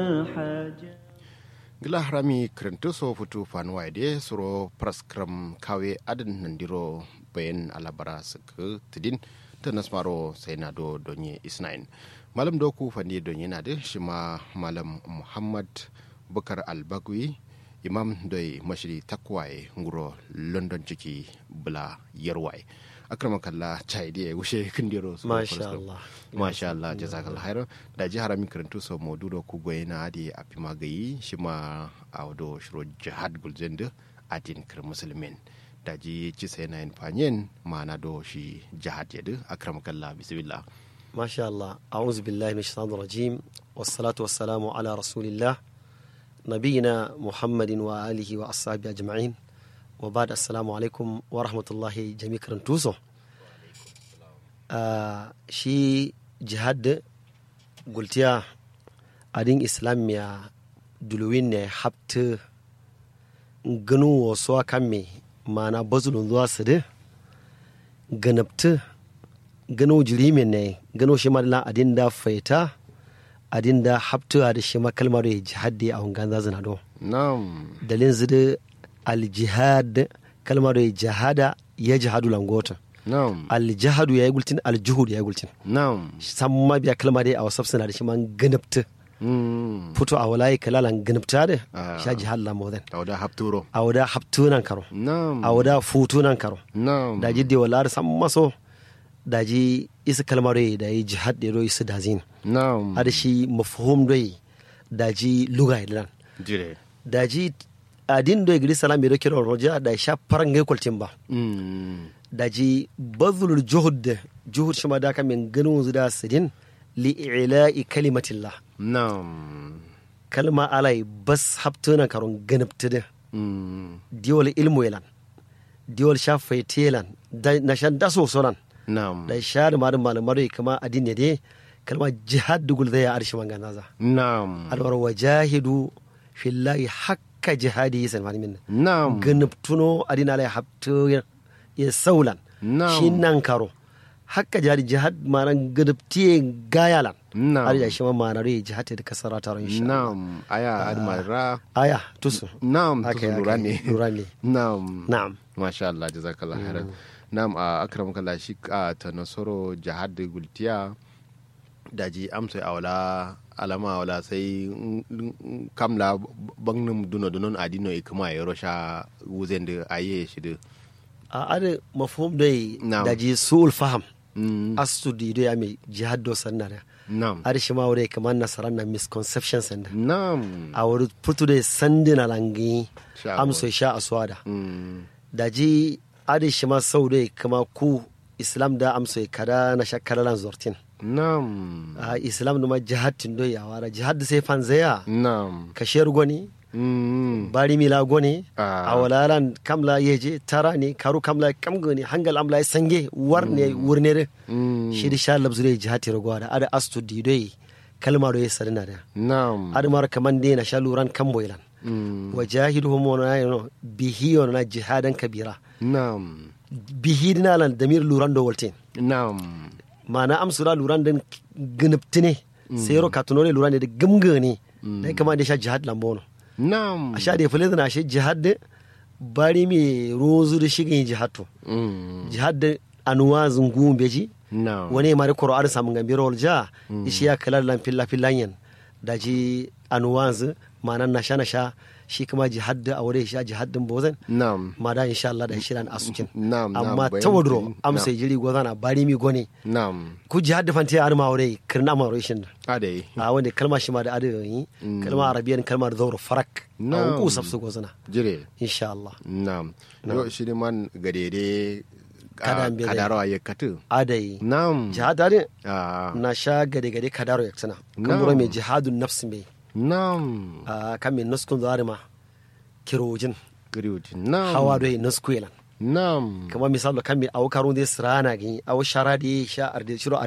gila harami kirintu so futu fanuwa ide suro praskram kawe adin nandiro bayan alabara suka tidin ta nasmaro sai na do donye isnain malam doku fandi donye na da shi ma malam muhammad bukar albagui imam doi mashiri takwaye nguro london ciki bula yarwaye akrama kalla chai dia wushe kindiro so Masha Allah. masha Allah jazakallah khairan da ji haramin karantu so modudo ku goyena adi api magayi shima awdo shiro jihad gulzende adin kir muslimin da ji ci sai na yin fanyen mana do shi jihad yadu akrama kalla bismillah ما شاء الله أعوذ بالله من الشيطان الرجيم والصلاة والسلام على رسول الله نبينا محمد وآله وأصحابه أجمعين وبعد السلام عليكم ورحمة الله جميع كرنتوسو آه شي جهاد قلت يا أدين إسلام يا دلوين حبت gano wasu kan me mana bazulun zuwa su da ganabta gano jirimin ne gano shi madala adin da faita adin da haptuwa da shi makalmar ya jihadi a hungan zazina do nam dalin zida aljihad kalmar ya jihada ya jihadu langota nam aljihadu ya yi gultin aljuhud ya yi gultin nam san ma biya kalmar ya a wasu suna da shi man ganabta mm fito a walayi kalalan ganabta da Ah. sha jihad lamodan tawda hapturo a wada haptunan karo nam a wada futunan karo nam daji de wala san maso daji isa kalmar ya da yi jihad da ya isa dazin nam ada shi mafhum doi daji luga ilan jire daji adin doi gidi salam yado kiro roja da sha parangai kwaltin ba mm daji bazulul juhud juhud shima da ka min ganin zuda sidin li ila'i kalimatillah nam kalma alai bas haptuna karon ganabtida mm diwal ilmu ilan diwal sha faitelan da na shan daso sonan nam da sha da marin malamar kama adin ne dai kalma jihad dugul zai ya arshi manganaza nam alwar wajahidu fillahi hakka jihadi salman minna nam ganabtuno adina la habtu ya saulan Na'am. shi nan karo hakka jihadi jihad manan ganabtiye gayalan Na'am. har ya shi ma manar yi jihad da kasara taron insha Allah. nam aya admara aya tusu nam Haka tusu ya, lura haka ne ya, lura ne nam na'am masha Allah jazakallah khairan nam a akram kala shi a ta nasoro jihad gultiya daji amsa awla alama wala sai mm, mm, kamla bangnum duno dunon adino ikuma ya rosha wuzen da aye shi da a ada mafhum dai Na'am. da ji su'ul faham Mm, astudi do ya mai jihad do sanna da nam ada shi ma wure kamar nasaran na misconception sanda nam a wuri putu da sandina langi Sha amso sha aswada Mm, daji adi shima sau dai kama ku islam da amso kada na shakkaralan zortin nam a islam numa jihad tin do ya wara jihad sai fanzaya nam kashiyar goni Mm, bari mila goni Ah. a walalan kamla yeje tara ne karu kamla kam goni hangal amla ya sange war ne wurnere mm, shi da sha labzu dai jihad tiro gwada ada astu di dai kalma do ya sarina da nam ada mar kaman dai na sha luran kamboilan Mm, wajahiduhum wa na bihi wa na jihadan kabira nam bihi dina lan damir luran do waltin nam mana amsura luran den gniptine sero katunore luran de gumgani dai kama da sha jihad lambono nam a sha da fule na shi jihad de bari mi rozu da shigin jihad to Mm, jihad de anuwa zungu beji nam wani mari koro ar samun gambiro walja ishi ya kalar lan filla fillanyan da ji anuwanzu mana na sha na sha shi kuma jihad da a wurin sha jihad din bozan nam ma da insha Allah da shirin asukin Na'am, na'am, amma bayan tawadro bayan- amsa na'am. jiri gozana bari mi gone nam ku jihad da fanti ar ma wurin kirna ma wurin shin adai a wanda kalma shi ma da adayi kalma arabiyan kalma da zauro farak a Na'am. ku safsu gozana jire insha Allah nam yo shi man gadede Kada mbe dai. kadarawa ya katu adayi nam jihad da Ah, na sha gade gade kadaro yaksana kan Na'am. bura mai jihadun nafsi mai nam a kan min nuskun zuwa ma kirojin griwti nam hawa doyi nuskuelan nam kama misalo kan mi aw karun de srana gi aw sharadi sha arde shiro